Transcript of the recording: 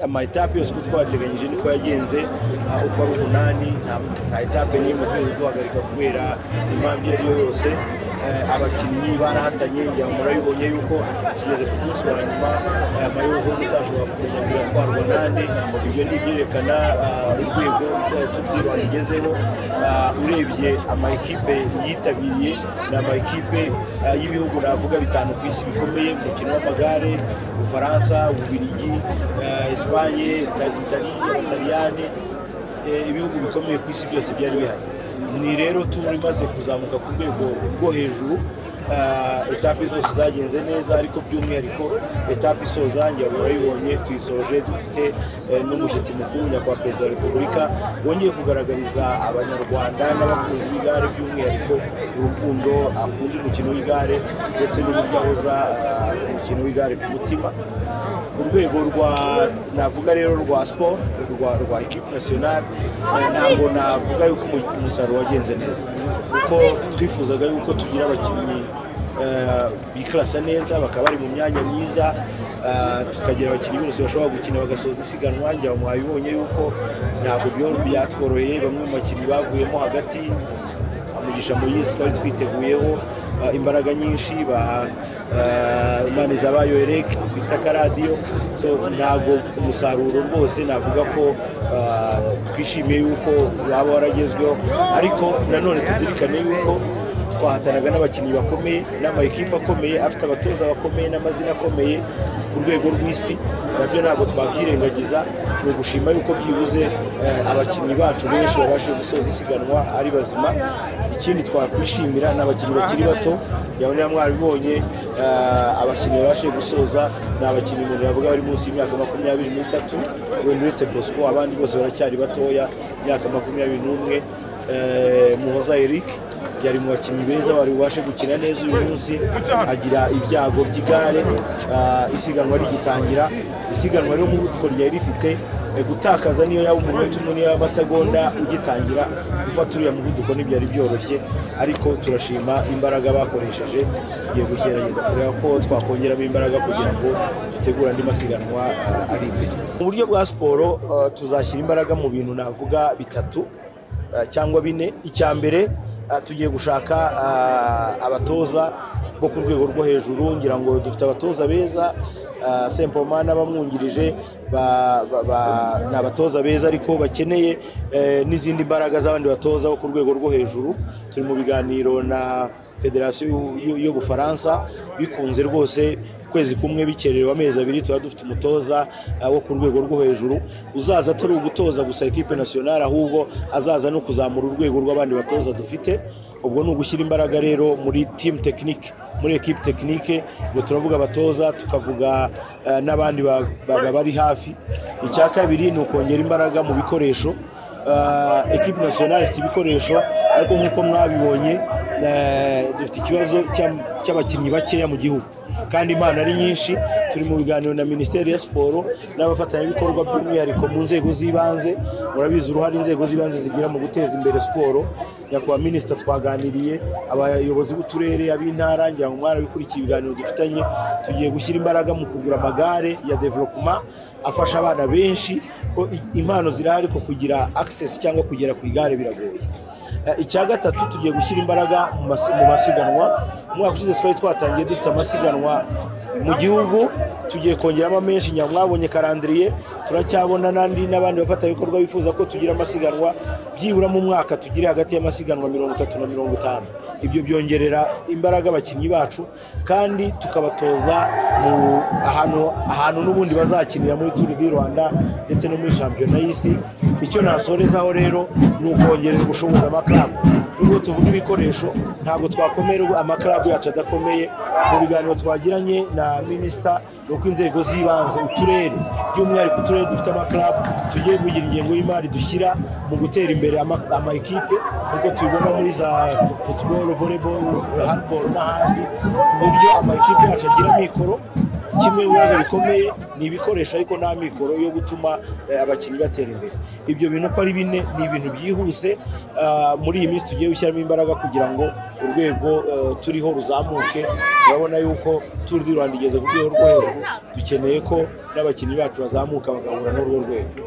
ama etape yose uko twayateganyije niko yagenze ah, uko ari umunani nta- nta etape n'imwe twigeze duhagarika kubera impamvu iyo ari yo yose Eh, abakinnyi barahatanye ngira ngo murabibonye yuko tugeze ku munsi wa nyuma eh, mayozo utashobora kumenya ngo iratwarwa nande ibyo ni ibyerekana ah, urwego eh, tubwirwa rigezeho Ah, urebye ama ekipe yitabiriye ni ama ekipe ah, y'ibihugu navuga bitanu ku isi bikomeye mu mukino w'amagare ubufaransa ububiligi eh, esipanye Ita- itali abataliyani eh, ibihugu bikomeye ku isi byose byari bihari ni rero turi imaze kuzamuka ku rwego rwo hejuru ah, etape zose zagenze neza ariko by'umwihariko etape isoza ngira ngo murayibonye tuyisoje dufite eh, n'umushyitsi mukuru nyakubahwa perezida wa repubulika wongeye kugaragariza abanyarwanda n'abakunzi b'igare by'umwihariko urukundo akunda umukino w'igare ndetse n'uburyo ahoza ah, umukino w'igare ku mutima ku rwego rwa navuga rero rwa siporo rwa rwa ekipe nasiyonari eh, ntabwo navuga yuko umu- umusaruro wagenze neza kuko twifuzaga yuko tugira abakinnyi eh, bikirasa neza bakaba bari mu myanya myiza eh, tukagira abakinnyi bose bashobora gukina bagasoza isiganwa ngira ngo mwabibonye yuko ntabwo byo- byatworoheye bamwe mu bakinnyi bavuyemo hagati umugisha muyizi twari twiteguyeho uh, imbaraga nyinshi ba uh, manizabayo erec bita karadiyo so ntabwo umusaruro rwose navuga ko uh, twishimiye yuko waba waragezweho ariko nanone tuzirikane yuko twahatanaga n'abakinnyi bakomeye n'amakipe akomeye afite abatoza bakomeye n'amazina akomeye ku rwego rw'isi nabyo ntabwo twabyirengagiza ni ugushima yuko byibuze eh, abakinnyi bacu benshi babashije gusoza isiganwa ari bazima ikindi twakwishimira ni abakinnyi bakiri bato yawe niba mwarabibonye eh, abakinnyi babashije gusoza ni abakinnyi umuntu yavuga bari munsi y'imyaka makumyabiri n'itatu wenda uretse bosco abandi bose baracyari batoya imyaka makumyabiri n'umwe Eh, muhoza eric yari mu bakinnyi beza wari bubashe gukina neza uyu munsi agira ibyago by'igare ah, isiganwa rigitangira isiganwa rero umuvuduko ryari rifite eh, gutakaza niyo yaba umunota umwe niyo yaba amasegonda ugitangira gufata uriya muvuduko ntibyari byoroshye ariko turashima imbaraga bakoresheje tugiye gugerageza kureba ko twakongeramo imbaraga kugira ngo dutegure andi masiganwa ah, ari imbere mu buryo bwa siporo ah, tuzashyira imbaraga mu bintu navuga bitatu eh, cyangwa bine icya mbere eh, tugiye gushaka eh, abatoza bo ku rwego rwo hejuru ngira ngo dufite abatoza beza eh, sempoma n'abamwungirije ba- ba- ba- ni abatoza beza ariko bakeneye eh, n'izindi mbaraga z'abandi batoza bo ku rwego rwo hejuru turi mu biganiro na federasiyo y'ubufaransa bikunze rwose ukwezi kumwe bikererewe amezi abiri tuba dufite umutoza eh, wo ku rwego rwo hejuru uzaza atari ugutoza gusa ekipe nasiyonari ahubwo azaza no kuzamura urwego rw'abandi batoza dufite ubwo ni ugushyira imbaraga rero muri timu tekinike muri ekipe tekinike ubwo turavuga abatoza tukavuga eh, n'abandi ba- ba- ba- bari hafi icya kabiri ni ukongera imbaraga mu bikoresho Eh, ekipe nasiyonari ifite ibikoresho ariko nk'uko mwabibonye eh, dufite ikibazo cy'am- cy'abakinnyi bakeya mu gihugu kandi impano ari nyinshi turi mu biganiro na minisiteri ya siporo n'abafatanyabikorwa by'umwihariko mu nzego z'ibanze murabizi uruhare inzego z'ibanze zigira mu guteza imbere siporo nyakubahwa minisita twaganiriye abayobozi b'uturere ab'intara ngira ngo mwarabikurikiye ibiganiro dufitanye tugiye gushyira imbaraga mu kugura amagare ya developuma afasha abana benshi ko i- impano zirahari ko kugira access cyangwa kugera ku igare biragoye Eh, icya gatatu tugiye gushyira imbaraga mu mas- mu masiganwa umwaka ushize twari twatangiye dufite amasiganwa mu gihugu tugiye kongeramo menshi nyuma mwabonye karandiriye turacyabona n'andi n'abandi bafatanyabikorwa bifuza ko tugira amasiganwa byibura mu mwaka tugire hagati y'amasiganwa mirongo itatu na mirongo itanu ibyo byongerera imbaraga abakinnyi bacu kandi tukabatoza mu ahantu ahantu n'ubundi bazakinira muri turu di rwanda ndetse no muri shampiyona y'isi icyo nasorezaho rero ni ukongerera ubushobozi amakarabu nubwo tuvuga ibikoresho ntabwo twakomera amakarabu yacu adakomeye mu biganiro twagiranye na minisita ni uko inzego z'ibanze uturere by'umwihariko uturere dufite amakarabu tugiye kugira ingengo y'imari dushyira mu gutera imbere ama- ama ekipe nk'uko tubibona muri za futuboro voleboro handiboro n'ahandi ku buryo ama ekipe yacu agira amikoro kimwe mu bibazo bikomeye ni ibikoresho ariko nta mikoro yo gutuma eh, abakinnyi batera imbere ibyo bintu uko ari bine ni ibintu byihuse ah, muri iyi minsi tugiye gushyiramo imbaraga kugira ngo urwego eh, turiho ruzamuke turabona yuko turi di rwanda igeze ku rwego rwo hejuru dukeneye ko n'abakinnyi bacu bazamuka bagahura n'urwo rwego